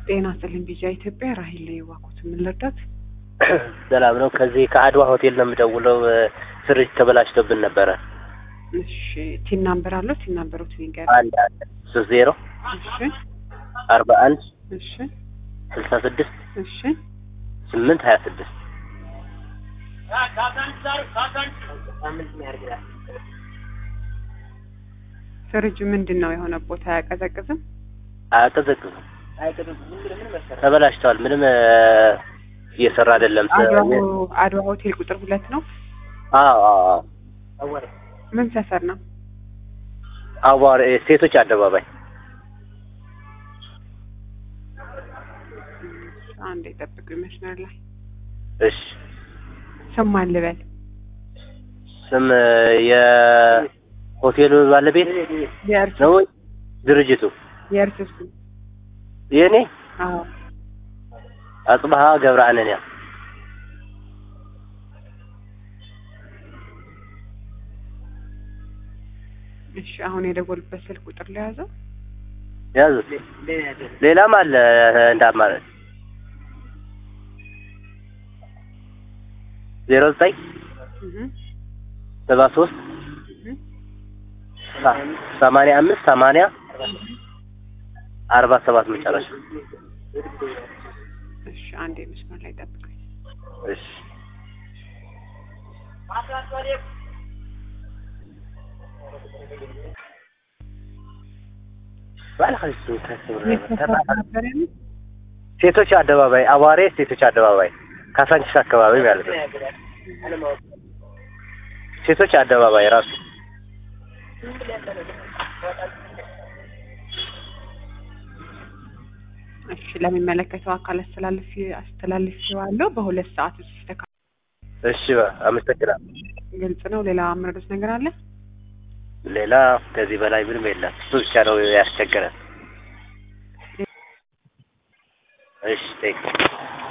ጤና ይስጥልኝ ቢጂአይ ኢትዮጵያ ራሂል ላይ ዋኩት ምን ልርዳት? ሰላም ነው። ከዚህ ከአድዋ ሆቴል ነው የምደውለው። ፍሪጅ ተበላሽቶብን ነበረ። እሺ ቲን ናምበር አለው ቲን ናምበሮት ንገር። አንድ አንድ ሶስት ዜሮ እሺ አርባ አንድ እሺ ስልሳ ስድስት እሺ ስምንት ሀያ ስድስት ፍሪጅ ምንድን ነው የሆነ ቦታ አያቀዘቅዝም? አያቀዘቅዝም። ተበላሽተዋል። ምንም እየሰራ አይደለም። አድዋ አድዋ ሆቴል ቁጥር ሁለት ነው። አዎ አዎ አዎ። ምን ሰፈር ነው? አዋር ሴቶች አደባባይ አንድ የጠብቁ ይመስላል ላይ እሺ። ስም ማን ልበል? ስም የሆቴሉ ባለቤት የእርስ ነው ወይ ድርጅቱ? የእርስ ስም የኔ አዎ አጽብሃ ገብረአነንያ እሺ አሁን የደወሉበት ስልክ ቁጥር ለያዘው ያዙት። ሌላም አለ እንደ አማራጭ ዜሮ ዘጠኝ እህ ሰባ ሶስት እህ ሰማንያ አምስት ሰማንያ አርባ ሰባት መጨረሻ። እሺ አንድ መስመር ላይ ጠብቁኝ። እሺ የት ሰፈር ነበር ያሉት? ሴቶች አደባባይ አዋሬ ሴቶች አደባባይ ካሳንቺስ አካባቢ ማለት ነው። ሴቶች አደባባይ ራሱ እሺ ለሚመለከተው አካል አስተላልፍ አስተላልፌዋለሁ። በሁለት ሰዓት ውስጥ ይስተካ እሺ አመሰግናለሁ። ግልጽ ነው። ሌላ አመረዶት ነገር አለ? ሌላ ከዚህ በላይ ምንም የለም። እሱ ብቻ ነው ያስቸገረን። እሺ ቴንክ